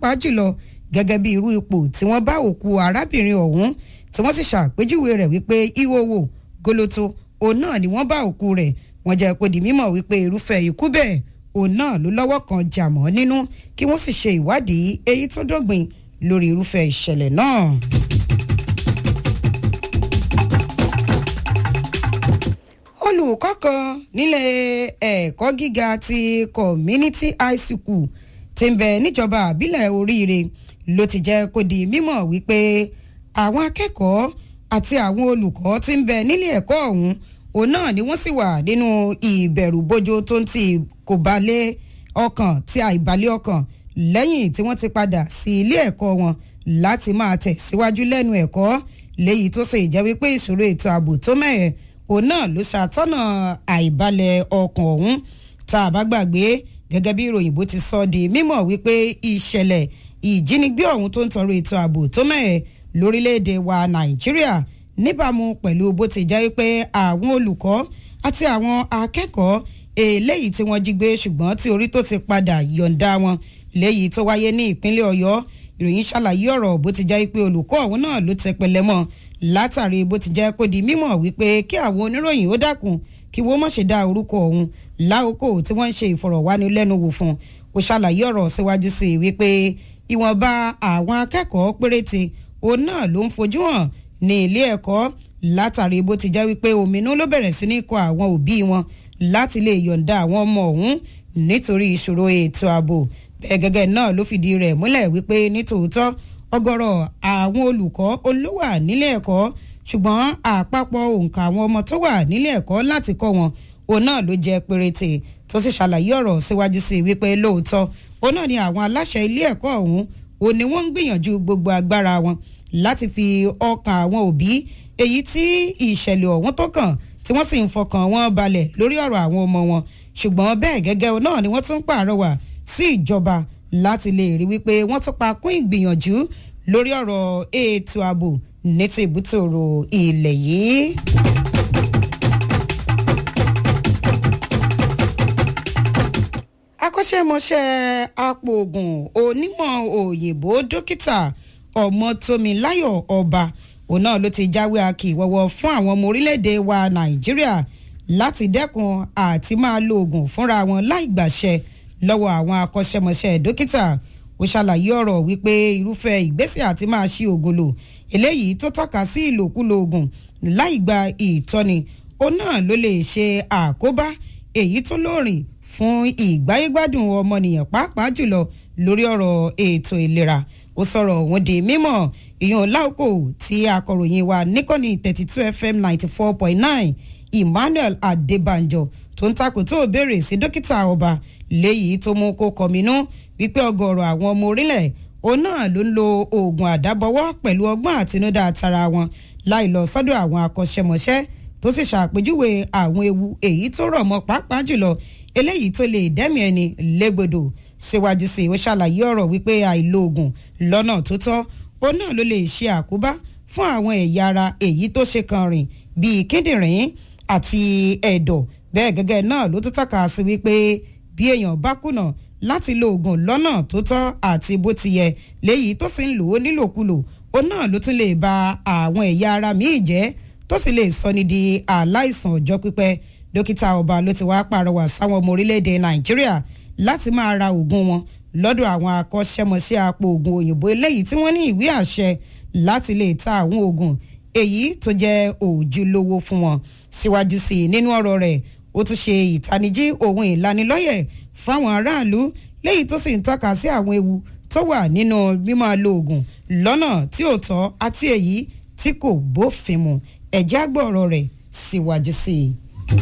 pàápàá jùlọ gẹ́gẹ́ bí irú ipò tí wọ́n bá òkú arábìnrin ọ̀hún tí wọ́n sì ṣàpèjúwe rẹ̀ wípé ìhòòhò gólótó òun náà ni wọ́n bá òkú rẹ̀ wọ́n jẹ́ kó di mímọ̀ wípé irúfẹ́ ikú bẹ́ẹ̀ òun náà ló lọ́wọ́ kan jà mọ́ nínú kí wọ́n sì ṣe ìwádìí èyí tó dógbìn lórí irúfẹ́ ìṣẹ̀lẹ̀ náà. olùkọ́ kan nílé ẹ̀kọ́ gíga ti community high school ti ń bẹ níjọba àbílẹ̀ oríire ló ti jẹ́ kó di mímọ̀ wípé àwọn akẹ́kọ̀ọ́ àti àwọn olùkọ́ ti ń bẹ nílé ẹ̀kọ́ ọ̀hún òun náà ni wọ́n sì wà nínú ìbẹ̀rùbojo tó ń ti kò balẹ̀ ọkàn tí àìbalẹ̀ ọkàn lẹ́yìn tí wọ́n ti padà sí ilé ẹ̀kọ́ wọn láti máa tẹ̀ síwájú lẹ́nu ẹ̀kọ́ léyìí tó sì jẹ́ wípé ìṣòro ètò ààbò tó mẹ́ẹ̀ òun náà ló ṣàtọ́nà àìbalẹ̀ ọkàn ọ̀hún tá a bá gbàgbé gẹ́gẹ́ bí ìròyìn bó ti sọ di mímọ̀ wípé ìṣẹ̀lẹ̀ ìjínigbé ọ̀hún tó ń tọrọ ètò ààbò tó mẹ́ẹ̀ lórílẹ̀‐èdè wa nàìjíríà níbàámu pẹ̀lú bó ti jẹ́ pé àwọn olùkọ́ àti àwọn akẹ́kọ̀ọ́ eléyìí tí wọ́n jí gbé ṣùgbọ́n tí orí tó ti padà yọ̀ǹda wọn léyìí tó wáyé ní ìpínlẹ̀ ọ̀yọ́ ìròyìn ṣàlàyé ọ̀rọ̀ bó ti jẹ́ pé olùkọ́ ọ̀hún náà ló tẹ pẹlẹ mọ́ látàrí bó ti jẹ́ kó di mímọ̀ wípé kí àwọn oníròyìn ó dákun kí wọ́n má ṣe dá orúkọ ọ̀hún láòkó tí wọ́n ń ṣe ìfọ̀rọ̀wánilẹ́nuwò fún ó ṣàlàyé ọ̀rọ̀ síwájú sí i wípé ìwọ̀nba àwọn akẹ́kọ̀ọ́ péréte òun náà ló ń fojú hàn ní ilé ẹ̀kọ́ látàrí bó ti jẹ́ wípé òmìnú ló bẹ̀rẹ̀ sí ní kọ àwọn òbí wọn láti lè yọ̀ǹda àwọn ọmọ ọ̀hún nítorí ìṣòro ètò ààbò bẹ́ẹ̀ gẹ́gẹ́ náà ló fìdí rẹ̀ múlẹ̀ wípé nítòótọ́ ọ̀gọ̀rọ̀ àwọn olùkọ́ olówà nílé ẹ̀kọ́ ṣùgbọ́n àpapọ̀ òǹkà àwọn ọmọ tó wà nílé ẹ̀kọ́ láti kọ́ wọn òun náà ló jẹ́ péréte tó sì ṣàlàyé ọ̀rọ̀ síwájú sí i wípé lóòótọ́ òun náà ni àwọn aláṣẹ ilé ẹ̀kọ́ ọ̀hún òun ni wọ́n ń gbìyànjú gbogbo agbára wọn láti fi ọkàn àwọn òbí èyí tí ìṣẹ̀lẹ̀ ọ̀hún tó kàn tí wọ́n sì ń fọkàn wọn balẹ̀ lórí ọ̀rọ̀ àwọn ọmọ wọn ṣùgbọ́n bẹ́ẹ̀ gẹ́gẹ́ náà ni wọ́n tún pàrọwà sí ìjọba láti lè rí wípé wọ́n tún pa kún ìgbìyànjú lórí ọ̀rọ̀ ètò ààbò ní ti ìbútòrò ilẹ̀ yìí. akọ́ṣẹ́mọṣẹ́ apòògùn onímọ̀ òyìnbó dókítà ọmọtómiláyọ̀ ọba òun náà ló ti jáwé akíwọ́wọ́ fún àwọn ọmọ orílẹ̀-èdè wa nàìjíríà láti dẹ́kun àti máa lo oògùn fúnra wọn láì gbàṣẹ lọ́wọ́ àwọn akọ́ṣẹ́mọṣẹ́ dókítà ó ṣàlàyé ọ̀rọ̀ wípé irúfẹ́ ìgbésẹ̀ àti máa ṣí oògùn lò eléyìí tó tọ́ka sí ìlòkulò oògùn láì gba ìtọ́ni ó náà ló lè ṣe àkóbá èyí tó lóòrìn fún ìgbáyégbádùn ọmọnìyàn pàápàá jùlọ lórí ọ̀rọ̀ ètò ìlera ó sọ̀rọ̀ òun di mímọ̀ ìyọ̀n láòkò tí akọ̀ròyìn wa níkànnì thirty two fm ninety four point nine emmanuel adébànjọ tó ń takò tó béèrè sí dókítà ọba léyìí tó mú kó kọminú wípé ọgọrọ àwọn ọmọ orílẹ̀ òun náà ló ń lo oògùn àdábọwọ́ pẹ̀lú ọgbọ́n àtinúdá tara wọn láì lọ sọ́dọ̀ àwọn akọ́ṣẹ́mọṣẹ́ tó sì ṣàpèjúwe àwọn ewu èyí tó rọ̀ mọ́ pàápàá jùlọ eléyìí tó lè dẹ́mi ẹni légbodò síwájú sí ó ṣàlàyé ọ̀rọ̀ wípé àìlo oògùn lọ́nà tó tọ́ òun náà ló lè ṣe àkóbá fún àwọn ẹ̀yà ara èyí tó ṣe kan rìn bíi kíndìnrín àti ẹ̀dọ̀ bẹ́ẹ̀ gẹ́gẹ́ náà ló tún tọ́ka sí wípé bí èèyàn bá kùnà láti lo oògùn lọ́nà tó tọ́ àti bó ti yẹ léyìí tó sì ń lò ó nílòkulò òun náà ló tún lè ba àwọn ẹ̀yà ara míì jẹ́ tó sì lè sọni di aláìsàn ọjọ́ pípẹ́ dókítà ọba ló ti wá pàrọwà sáwọn ọmọ orílẹ̀-èdè nàìjíríà láti máa ra oògùn wọn lọ́dọ̀ àwọn akọ́ṣẹ́mọṣẹ́ apò oògùn òyìnbó eléyìí tí wọ́n ní ìwé àṣẹ láti lè ta àwọn oògùn èyí tó jẹ́ òjúlówó fún wọn síwájú sí i nínú ọ̀rọ̀ rẹ̀ ó tún ṣe ìtanijí ohun ìlanilọ́yẹ̀ fáwọn aráàlú léyìí tó sì ń tọ́ka sí àwọn ewu tó wà nínú mímọ́ lo oògùn lọ́nà tí ò tọ́ àti èyí tí kò bófin mu ẹ̀jẹ̀ àgbọ̀rọ̀ rẹ̀ síwájú sí i.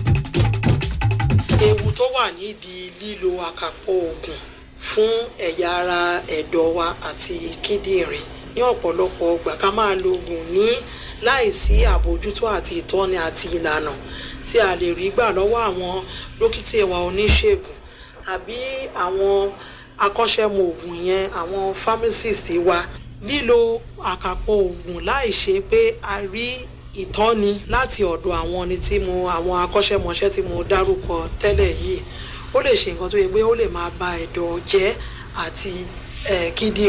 ewu tó wà nídìí lílo àkàpọ̀ oògùn fún ẹ̀yà ara ẹ̀dọ̀ wa àti kíndìnrín ní ọ̀pọ̀lọpọ̀ ọgbà ká máa lo oògùn ní láìsí àbójútó àti ìtọ́ni àti ìlànà tí a lè rí gbà lọ́wọ́ àwọn dókítà wa oníṣègùn tàbí àwọn akọ́ṣẹ́mọ oògùn yẹn àwọn pharmacist wa lílo àkàpọ̀ oògùn láì ṣe pé a rí ìtọ́ni láti ọ̀dọ̀ àwọn ni tí mo àwọn akọ́ṣẹ́mọṣẹ́ tí mo dárúkọ tẹ́lẹ̀ yìí ó lè ṣe nǹkan tó yẹ pé ó lè máa ba ẹ̀dọ̀ jẹ́ àti kíndìnrín